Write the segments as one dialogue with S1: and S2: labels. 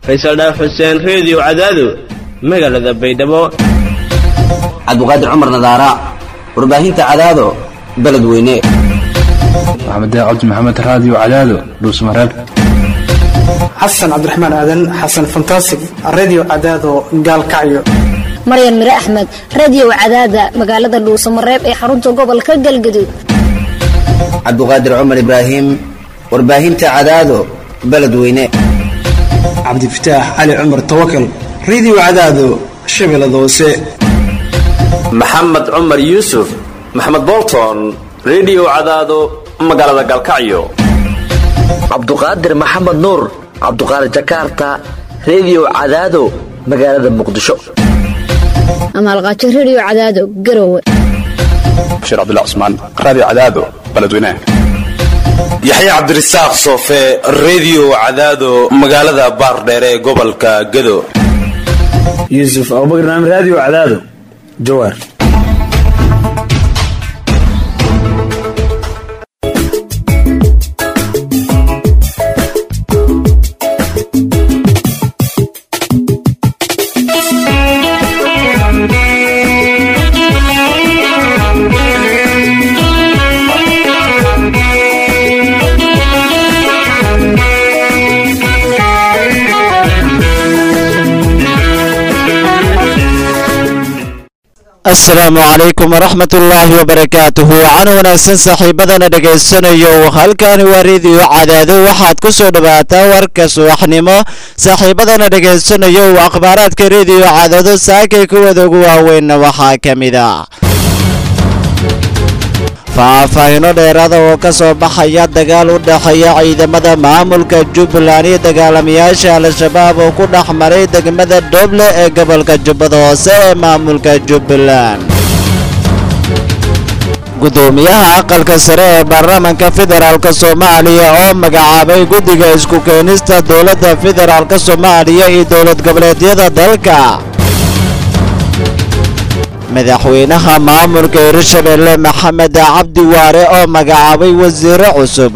S1: faysal dhaaf xuseen reediyo cadaado magaalada baydhabo
S2: cabdiqaadir cumar nadaara warbaahinta cadaado beledweyne
S3: maxamed cabdi maxamed raadiyo cadaado dhuusmareeb
S4: xasan cabdiraxmaan aadan xasan fantasig radio cadaado gaalkacyo
S5: maryan mire axmed radiyow cadaada magaalada dhuusamareeb ee xarunta gobolka galgaduud
S2: cabdiqaadir cumar ibraahim warbaahinta cadaado beledweyne
S4: cabdifataax cali cumar tawakal radio cadaado shabeellada hoose
S6: maxamed cumar yuusuf maxamed bolton rediyo cadaado magaalada galkacyo
S7: cabduqaadir maxamed nuur cabduqaadir jakarta rediyo cadaado magaalada muqdisho
S5: amaalqaajo rediyo cadaado garowe
S3: bashiir cabdullah cusmaan raadiyo cadaado beledweynaha
S8: yaxya cabdirasaaq soofe rediyo cadaado magaalada baardheere ee gobolka gado
S9: yuusuf abubakar naam raadiyo cadaado jawaar
S10: asalaamu calaykum waraxmat ullaahi wabarakaatuhu waxaana wanaagsan saaxiibadana dhegaysanayo halkani waa rediyo cadaado waxaad ku soo dhawaataa warka subaxnimo saaxiibadana dhegaysanayo akhbaaraadka rediyo cadaado saakay kuwada ugu waaweynna waxaa ka mid a faahfaahino dheeraada oo ka soo baxaya dagaal u dhexeeya ciidamada maamulka jubbaland iyo dagaalamayaasha al-shabaab oo ku dhex maray degmada dhoble ee gobolka jubbada hoose ee maamulka jubbaland gudoomiyaha aqalka sare ee baarlamaanka federaalk soomaaliya oo magacaabay guddiga isku keenista dowladda federaalk soomaaliya iyo dowlad goboleedyada dalka madaxweynaha maamulka hirshabelle maxamed cabdi waare oo magacaabay wasiiro cusub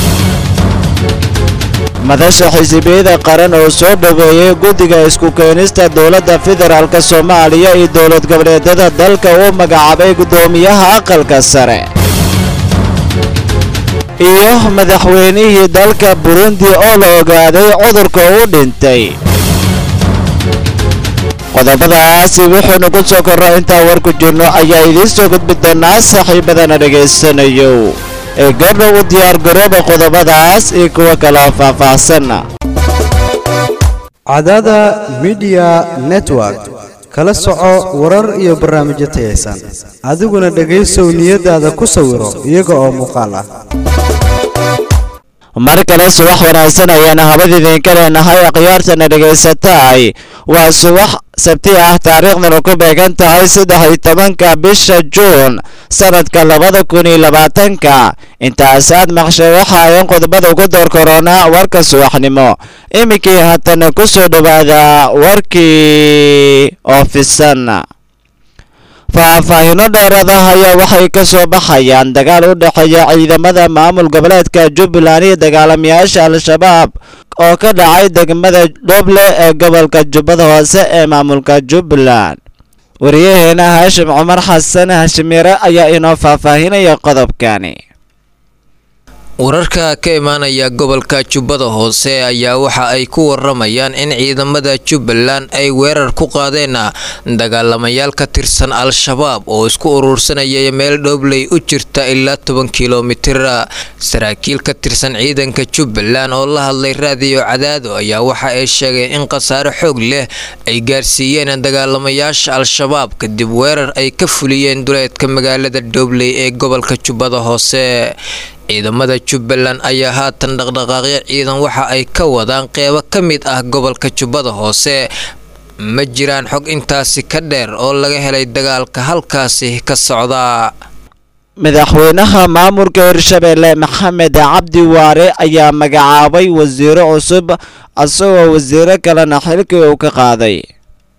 S10: madasha xisibiyada qaran oo soo dhoweeyey guddiga isku keenista dowladda federaalk soomaaliya iyo dowlad goboleedyada dalka uu magacaabay guddoomiyaha aqalka sare iyo madaxweynihii dalka burundi oo la ogaaday cudurka u dhintay qodobadaasi wuxuunu ku soo korra intaa warku jirno ayaa idiin soo gudbi doonaa saaxiibadana dhegaysanayo ee goobdha u diyaar garooba qodobadaas iyo kuwa kaloo faahfaahsanna
S11: cadada midiya network kala soco warar iyo barnaamijyo tayaysan adiguna dhegaysow niyadaada ku sawiro iyaga oo muuqaal ah
S10: mar kale subax wanaagsan ayaana habad idinka leenahay akhyaartana dhegaysataay waa subax sabti ah taariikhdana ku beegan tahay saddex iyo tobanka bisha juun sanadka labada kun iyo labaatanka intaas aad maqshay waxa ayan qodobada ugu door koronaa warka subaxnimo iminkii haatana ku soo dhowaada warkii oofisan faahfaahino dheeraada ayaa waxay ka soo baxayaan dagaal u dhexeeya ciidamada maamul goboleedka jubbaland iyo dagaalamayaasha al-shabaab oo ka dhacay degmada dhoble ee gobolka jubbada hoose ee maamulka jubbaland wariyaheena haashim cumar xasan hashimire ayaa inoo faahfaahinaya qodobkani
S12: wararka ka imaanaya gobolka jubbada hoose ayaa waxa ay ku waramayaan in ciidamada jubbaland ay weerar ku qaadeen dagaalamayaal ka tirsan al-shabaab oo isku urursanaya meel dhoobley u jirta ilaa toban kilomitir saraakiil ka tirsan ciidanka jubbaland oo la hadlay raadiyo cadaado ayaa waxa ay sheegeen in khasaare xoog leh ay gaarsiiyeen dagaalamayaasha al-shabaab kadib weerar ay ka fuliyeen duleedka magaalada dhoobley ee gobolka jubbada hoose ciidamada jubbaland ayaa haatan dhaqdhaqaaqyo ciidan waxa ay ka wadaan qeybo ka mid ah gobolka jubbada hoose ma jiraan xog intaasi ka dheer oo laga helay dagaalka halkaasi ka socda
S10: madaxweynaha maamulka hirshabelle maxamed cabdi waare ayaa magacaabay wasiiro cusub isagoo wasiiro kalena xilkii uu ka qaaday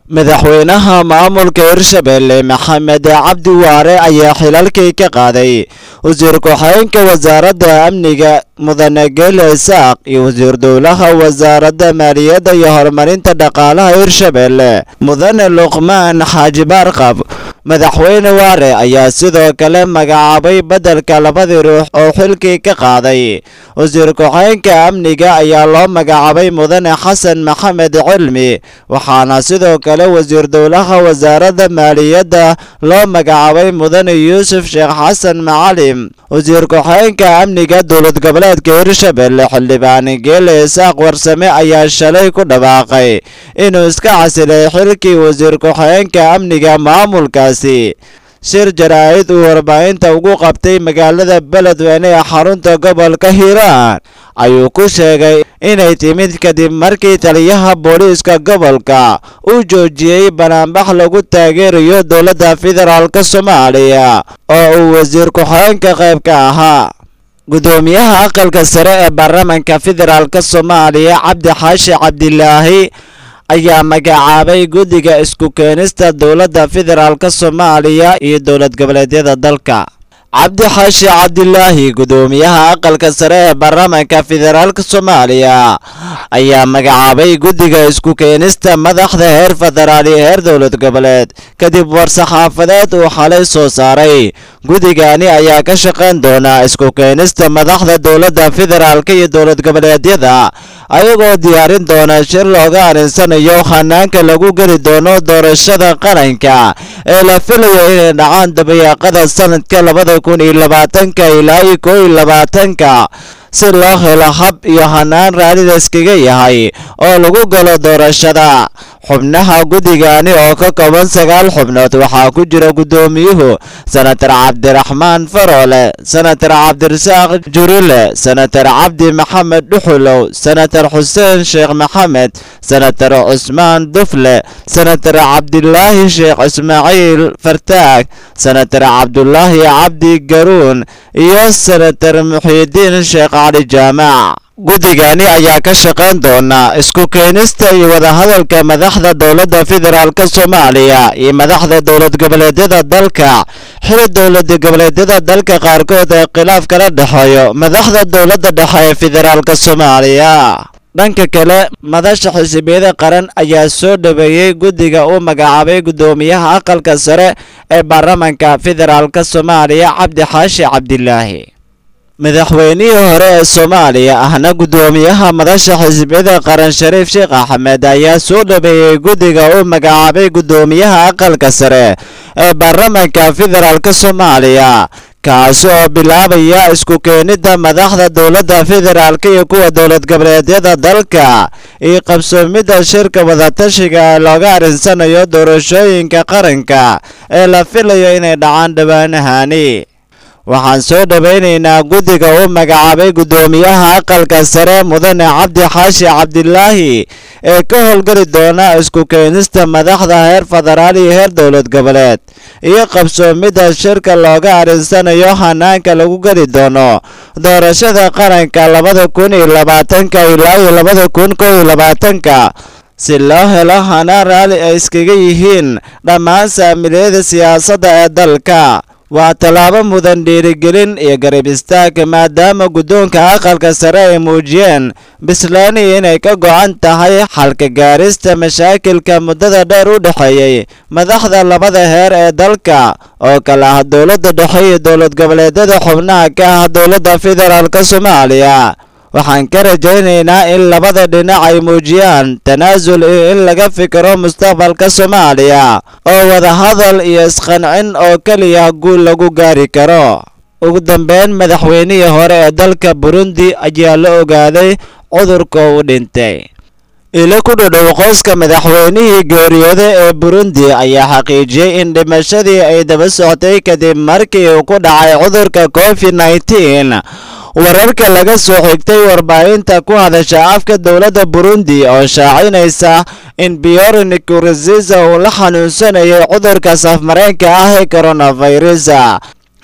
S10: madaxweynaha maamulka hirshabelle maxamed cabdi waare ayaa xilalkii ka qaaday wasiir ku-xigeenka wasaaradda amniga mudane geele isaaq iyo wasiir dowlaha wasaaradda maaliyadda iyo horumarinta dhaqaalaha hirshabelle mudane luqmaan xaaji baarqab madaxweyne waare ayaa sidoo kale magacaabay beddelka labadii ruux oo xilkii ka qaaday wasiir ku-xigeenka amniga ayaa loo magacaabay mudane xasan maxamed cilmi waxaana sidoo kale wasiir dowlaha wasaaradda maaliyadda loo magacaabay mudane yuusuf sheekh xasan macalim wasiir ku-xigeenka amniga dowlad goboleedka hirshabelle xildhibaan geele isaaq warsame ayaa shalay ku dhawaaqay inuu iska casilay xilkii wasiir ku-xigeenka amniga maamulkaasi shir jaraa'id uu warbaahinta ugu qabtay magaalada beledweyne ee xarunta gobolka hiiraan ayuu ku sheegay inay timid kadib markii taliyaha booliiska gobolka uu joojiyey banaanbax lagu taageerayo dowladda federaalk soomaaliya oo uu wasiir ku-xigeenka qayb ka ahaa gudoomiyaha aqalka sare ee baarlamaanka federaalk soomaaliya cabdi xaashi cabdilaahi ayaa magacaabay guddiga isku keenista dowladda federaalk soomaaliya iyo dowlad goboleedyada dalka cabdi xaashi cabdilaahi gudoomiyaha aqalka sare ee baarlamaanka federaalk soomaaliya ayaa magacaabay guddiga isku keenista madaxda heer federaal iyo heer dowlad goboleed kadib war-saxaafadeed uu xalay soo saaray guddigani ayaa ka shaqayn doona isku keenista madaxda dowladda federaalk iyo dowlad goboleedyada ayagoo diyaarin doona shir looga arinsanayo hanaanka lagu geli doono doorashada qaranka ee la filayo inay dhacaan dabayaaqada sanadka labada kun iyo labaatanka ilaa iyo koo iyo labaatanka si loo helo hab iyo hanaan raallida iskaga yahay oo lagu galo doorashada xubnaha guddigani oo ka kooban sagaal xubnood waxaa ku jira guddoomiyuhu senatar cabdiraxmaan faroole senatar cabdirasaaq jurile senatar cabdi maxamed dhuxulow senatar xuseen sheekh maxamed senatar cusmaan dufle senatar cabdilaahi sheekh ismaaciil fartaag senatar cabdulaahi cabdi garuun iyo senatar muxiidiin sheekh cali jaamac guddigani ayaa ka shaqayn doona isku keenista iyo wadahadalka madaxda dowladda federaalk soomaaliya iyo madaxda dowlad goboleedyada dalka xili dowlad goboleedyada dalka qaarkood ee khilaaf kala dhexeeyo madaxda dowladda dhexe ee federaalk soomaaliya dhanka kale madasha xisbiyada qaran ayaa soo dhaweeyey guddiga uu magacaabay guddoomiyaha aqalka sare ee baarlamaanka federaalk soomaaliya cabdi xaashi cabdilaahi madaxweynihii hore ee soomaaliya ahna guddoomiyaha madasha xisbiyada qaran shariif sheekh axmed ayaa soo dhaweeyey guddiga uu magacaabay guddoomiyaha aqalka sare ee baarlamaanka federaalk soomaaliya kaasi oo bilaabaya isku keenida madaxda dowladda federaalk iyo kuwa dowlad goboleedyada dalka iyo qabsoomidda shirka wadatashiga ee looga arinsanayo doorashooyinka qaranka ee la filayo inay dhacaan dhowaanahani waxaan soo dhowaynaynaa guddiga uu magacaabay guddoomiyaha aqalka sare mudane cabdi xaashi cabdilaahi ee ka howlgeli doona isku keenista madaxda heer federaal iyo heer dowlad goboleed iyo qabsoomidda shirka looga arinsanayo hanaanka lagu geli doono doorashada qaranka labada kun iyo labaatanka ilaa iyo labada kun kow iyo labaatanka si loo helo hanaan raalli ay iskaga yihiin dhammaan saamiliyada siyaasadda ee dalka waa tallaabo mudan dhiirigelin iyo garab istaag maadaama guddoonka aqalka sare ay muujiyeen bislaani inay ka go'an tahay xalka gaarista mashaakilka muddada dheer u dhexeeyey madaxda labada heer ee dalka oo kale ah dowladda dhexe iyo dowlad goboleedyada xubnaha ka ah dowladda federaalk soomaaliya waxaan ka rajaynaynaa in labada dhinac ay muujiyaan tanaasul iyo in laga fikiro mustaqbalka soomaaliya oo wadahadal iyo isqancin oo keliya guul lagu gaari karo ugu dambeyn madaxweynihii hore ee dalka burundi ayaa la ogaaday cudurka uu dhintay ilo ku dhodhow qoyska madaxweynihii geeriyooda ee burundi ayaa xaqiijiyey in dhimashadii ay daba socotay kadib markii uu ku dhacay cudurka covid nneteen wararka laga soo xigtay warbaahinta ku hadasha afka dowladda burundi oo shaacinaysa in biyor nkurunziza uu la xanuunsanayay cudurka safmareenka ah ee coronavirus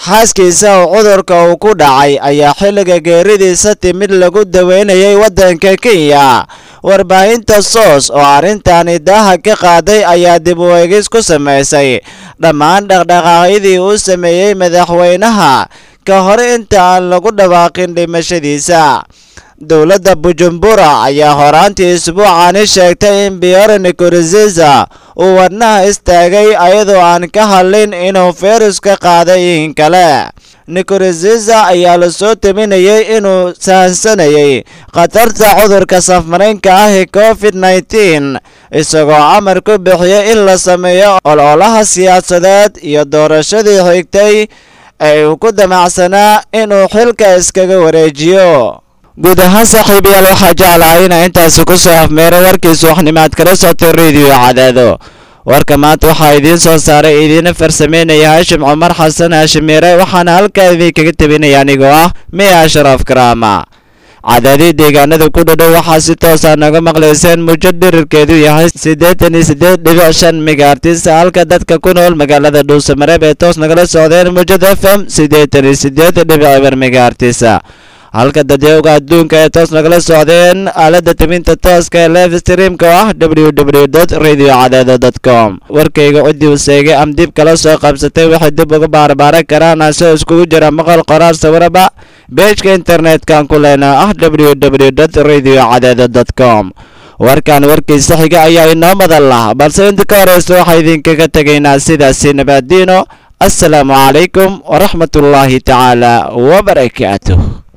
S10: xaaskiisa oo cudurka uu ku dhacay ayaa xilliga geeridiisa timid lagu daweynayay waddanka kenya warbaahinta soos oo arrintani daaha ka qaaday ayaa dib u eegis ku samaysay dhammaan dhaqdhaqaaqyadii uu sameeyey madaxweynaha ka hor inta aan lagu dhawaaqin dhimashadiisa dowladda bujumbura ayaa horaantii isbuucani sheegtay in biyore nkurunziza uu wadnaha istaagay ayadoo aan ka hadlin inuu fayruska qaaday in kale nkurunziza ayaa lasoo taminayay inuu sahansanayay khatarta cudurka safmaraynka ah ee covid nneteen isagoo amar ku bixiyay in la sameeyo ololaha siyaasadeed iyo doorashadii xigtay ee uu ku damacsanaa inuu xilka iskaga wareejiyo guud ahaan saaxiibayaal waxaa jeclahay inaa intaasi ku soo afmeero warkiisa waxnimaad kala soctay rediyo cadaado warka maanta waxaa idiin soo saaray idiina farsameynaya haashim cumar xasan haashimiire waxaana halkaa idinkaga tebinaya anigoo ah miya ashraf karaama cadaadii deegaanada ku dhadhow waxaa si toosa naga maqlayseen mujo dhirirkeedu yahay siddeetan iyo siddeed dhibic shan megaartis halka dadka ku nool magaalada dhuusamareeb ee toos nagala socdeen mujada f m siddeetan iyo siddeed dhibic eber megaartis halka dadyowga adduunka ee toos nagala socdeen aalada tebinta tooska ee live streamka oo ah www radio cadaado com warkayga ciddii u seegay am dib kala soo qabsatay waxay dib uga baarbaaran karaan asoo iskugu jira maqal qoraal sawiraba beejka internet-kan ku leenaa ah www radio cadaado com warkan warkiisa xiga ayaa inoo madan lah balse inta ka horeysa waxaa idinkaga tegaynaa sidaasi nabaadiino assalaamu calaykum waraxmatullaahi tacaala wabarakaatuh